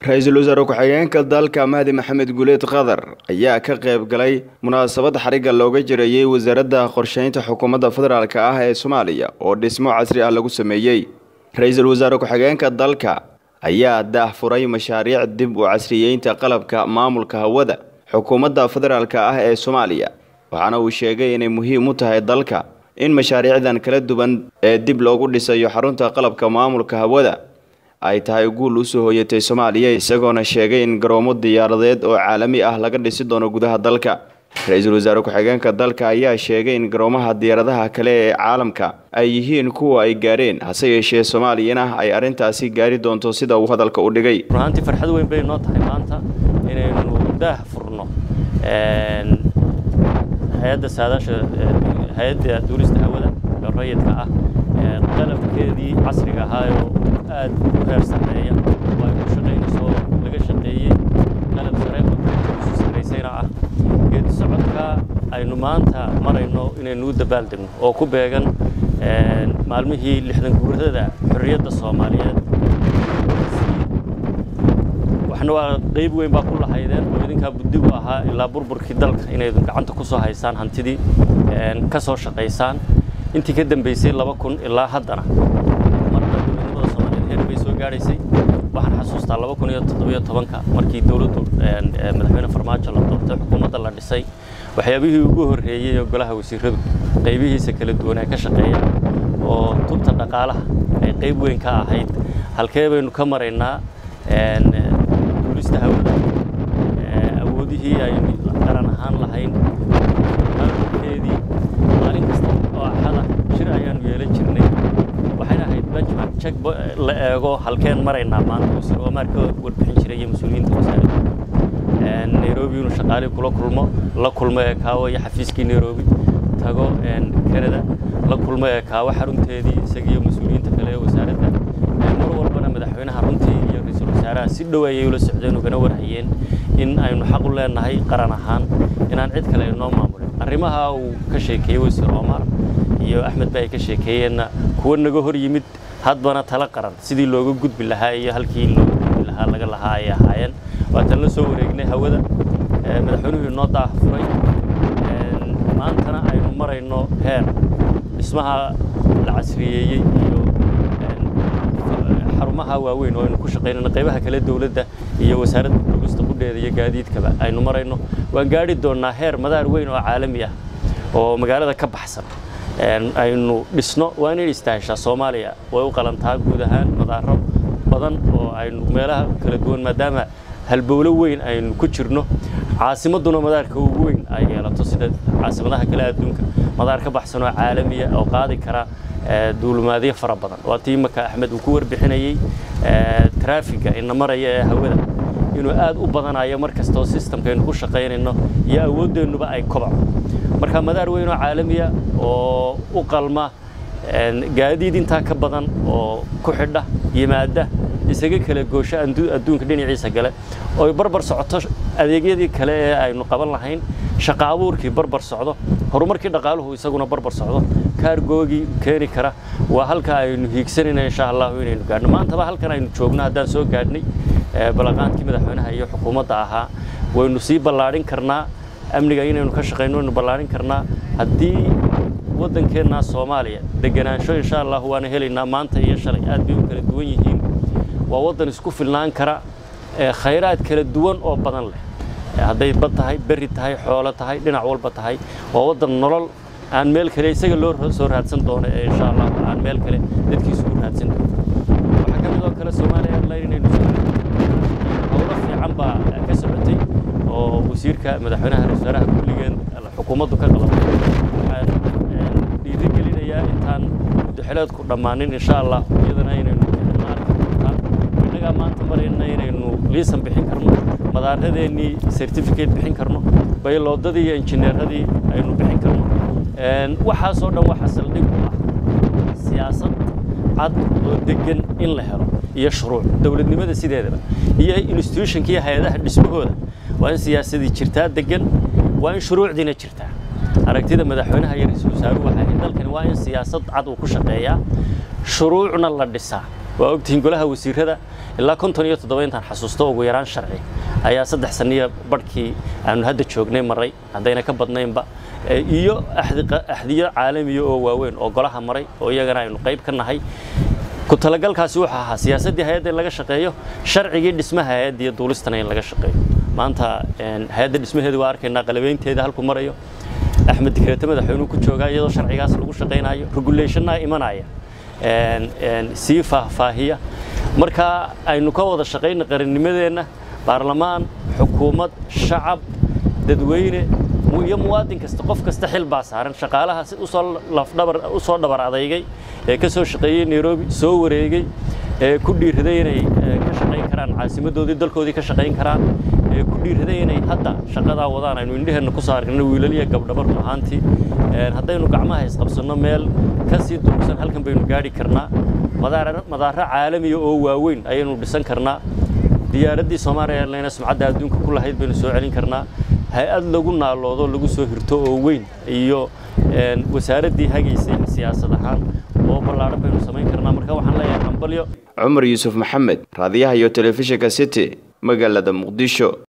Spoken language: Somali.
ra-iisul wasaare ku-xigeenka dalka mahdi maxamed guleed qadar ayaa ka qayb galay munaasabad xarigga looga jirayey wasaaradda qorsheynta xukuumadda federaalk ah ee soomaaliya oo dhismo casri ah lagu sameeyey ra-iisul wasaare ku-xigeenka dalka ayaa daahfuray mashaariic dib u casriyeynta qalabka maamulka hawada xukuumadda federaalk ah ee soomaaliya waxaana uu sheegay inay muhiim u tahay dalka in mashaariicdan kala duwan ee dib loogu dhisayo xarunta qalabka maamulka hawada ay tahay guul usoo hoyatay soomaaliya isagoona sheegay in garoomo diyaaradeed oo caalami ah laga dhisi doono gudaha dalka ra-iisul wasaare ku-xigeenka dalka ayaa sheegay in garoomaha diyaaradaha kale ee caalamka ay yihiin kuwa ay gaareen hase yeeshee soomaaliyana ay arrintaasi gaari doonto sida uu hadalka u dhigay runaantii farxad weyn bay noo tahay maanta inaynu daah furno hay-adda saadaasha hay-adda duulista hawada ee rayidka ah qalabkeedii casriga ahaayoo aad u heer sarreeya oo ay ku shaqaynayso laga shaqeeyey qalab sare oo isu sarraysayna ah geedi socodka aynu maanta marayno inaynu u dabaaldegno oo ku beegan maalmihii lixdan guuradada xorriyadda soomaaliyeed waxna waa qayb weyn baa ku lahaydeen oo idinkaa buddigu ahaa ilaa burburkii dalka inaydun gacanta ku soo haysaan hantidii ka soo shaqaysaan intii ka dambaysay laba kun ilaa haddana marba dowladnimada soomaaliyeed heer bay soo gaadhaysay waxaan xasuustaa laba kun iyo toddobiyo tobanka markii dowladdu madaxweyne farmaajo la doortay xukuumadda la dhisay waxyaabihii ugu horreeyey oo golaha wasiiradu qaybihiisa kala duwan ay ka shaqeeyaan oo tubta dhaqaalaha ay qayb weyn ka ahayd halkee baynu ka maraynaa duulista hawada awoodihii aynu qaran ahaan lahayn maamulkeedii maalin kasta oo axada shir ayaanu yeelan jirnay waxayna ahayd benchmark check la eego halkeen maraynaa maanta wasiir omar ka warbixin jiray iyo mas-uuliyiinta wasaaradda nairobi inuu shaqaalihii kula kulmo la kulmo ee kaawo iyo xafiiskii nairobi tago canada la kulmo ee kaawo xarunteedii isagiiyo mas-uuliyiinta kale ee wasaaradda mar walbana madaxweynaha runtii iyo ra-iisul wasaaraha si dhow ayay ula socdeen ugana warhayeen in aynu xaq u leenahay qaran ahaan inaan cid kale inoo maamulin arrimaha uu ka sheekeeyey wasiir omar iyo axmed ba ay ka sheekeeyeenna kuwa naga hor yimid hadbana tala qaran sidii looga gudbi lahaa iyo halkii looga gudbi lahaa laga lahaa ay ahaayeen waatan la soo wareegnay hawada madaxweynuhu inoo daafuray maantana aynu marayno heer dhismaha la casriyeeyey iyo xarumaha waaweyn oo aynu ku shaqaynayno qaybaha kale dowladda iyo wasaaradda duulista qudheeda iyo gaadiidkaba aynu marayno waan gaadhi doonnaa heer madaar weyn oo caalami ah oo magaalada ka baxsan aynu dhisno waa inay istaaheshaa soomaaliya way u qalantaa guud ahaan madaaro badan oo aynu meelaha kala duwan maadaama halbowlo weyn aynu ku jirno caasimadduna madaarka ugu weyn ay yeelato sida caasimadaha kale adduunka madaar ka baxsan oo caalamiya oo qaadi kara duulumaadyo fara badan waa tii imaka axmed uu ku warbixinayey traafiga ina maraya ee hawada inuu aad u badanayo mar kastoo sistamkaynu ku shaqaynayno iyo awooddeennuba ay kobaco marka madaar weyn oo caalamiya oo u qalma gaadiid intaa ka badan oo ku xidha yimaada isaga kala goosho adduunka dhinaciisa gale oo barbar socoto adeegyadii kale ee aynu qaban lahayn shaqa abuurkii barbar socdo horumarkii dhaqaaluhu isaguna barbar socdo kaargoogii keeni kara waa halka aynu hiigsanayna insha allahu inaynu gaadhno maantaba halkan aynu joogno haddaan soo gaadhnay balaqaankii madaxweynaha iyo xukuumadda ahaa waynu sii ballaadhin karnaa amniga inaynu ka shaqayno waynu ballaadhin karnaa haddii waddankeenna soomaaliya deganaansho insha allah waana helaynaa maanta iyo shalay aad bay u kala duwan yihiin waa waddan isku filnaan kara khayraad kala duwan oo badan leh hadday bad tahay berri tahay xoolo tahay dhinac walba tahay waa waddan nolol aan meel kale isaga loo soo raadsan doono ee insha allah aan meel kale dadkiisu u raadsan doono waxaa ka mid oo kale soomaaliya airline inaynu howlo fiican baa ka socotay oo wasiirka madaxweynaha ra-isul wasaaraha kulligeen xukuumaddu ka qabatay waxaan dhiirigelinayaa intaan muddaxileedku dhammaanin insha allah iyadana inaynu innagaa maanta marayna inaynu liisan bixin karno madaaradeenii certificate bixin karno bayloodadii iyo injineeradii aynu bixin karno waxaasoo dhan waxa saldhig u ah siyaasad cad oo degan in la helo iyo shuruuc dowladnimada sideedaba iyo institutionka iyo hay-adaha dhismahooda waa in siyaasadii jirtaa degan waa in shuruucdiina jirtaa aragtida madaxweynaha iyo ra-iisul wasaaruhu waxay ahayd dalkani waa in siyaasad cad uu ku shaqeeyaa shuruucna la dhisaa waa ogtihiin golaha wasiirada ilaa konton iyo toddoba intaan xasuusto ugu yaraan sharci ayaa saddex saniya barhkii aanu hadda joognay maray haddayna ka badnaynba iyo axdiyo caalamiya oo waaweyn oo golaha maray oo iyagana aynu qayb ka nahay ku talagalkaasi wuxuu ahaa siyaasaddii hay-adda in laga shaqeeyo sharcigii dhismaha hay-adda iyo duulistana in laga shaqeeyo maanta hay-adda dhismaheedu waa arkaynaa qalabeynteeda halku marayo axmed dikreete madaxweynuhu ku joogaa iyadoo sharcigaas lagu shaqaynayo regulationna imanaya sii faahfaahiya marka aynu ka wada shaqayna qarannimadeenna baarlamaan xukuumad shacab dadweyne iyo muwaadin kasta qof kasta xil baa saaran shaqaalaha si usoo lafdhabar u soo dhabar adeygay ee ka soo shaqeeyey nairobi soo wareegay ee ku dhiiraday inay ka shaqayn karaan caasimadoodii dalkoodii ka shaqayn karaan ee ku dhiiraday inay hadda shaqadaa wadaan aynu indheheenna ku saarno wiilal iyo gabdhaba run ahaantii haddaynu gacmaha isqabsanno meel ka sii durugsan halkan baynu gaadhi karnaa madaaro caalamiya oo waaweyn ayaynu dhisan karnaa diyaaraddii soomaaliya airlines sumcadda adduunka ku lahayd baynu soo celin karnaa hay-ad lagu naaloodo lagu soo hirto oo weyn iyo wasaaraddii hagaysay siyaasad ahaan oo ballaadhan baynu samayn karnaa marka waxaan leeyahay hambalyo cumar yuusuf maxamed raadiyaha iyo telefishinka city magaalada muqdisho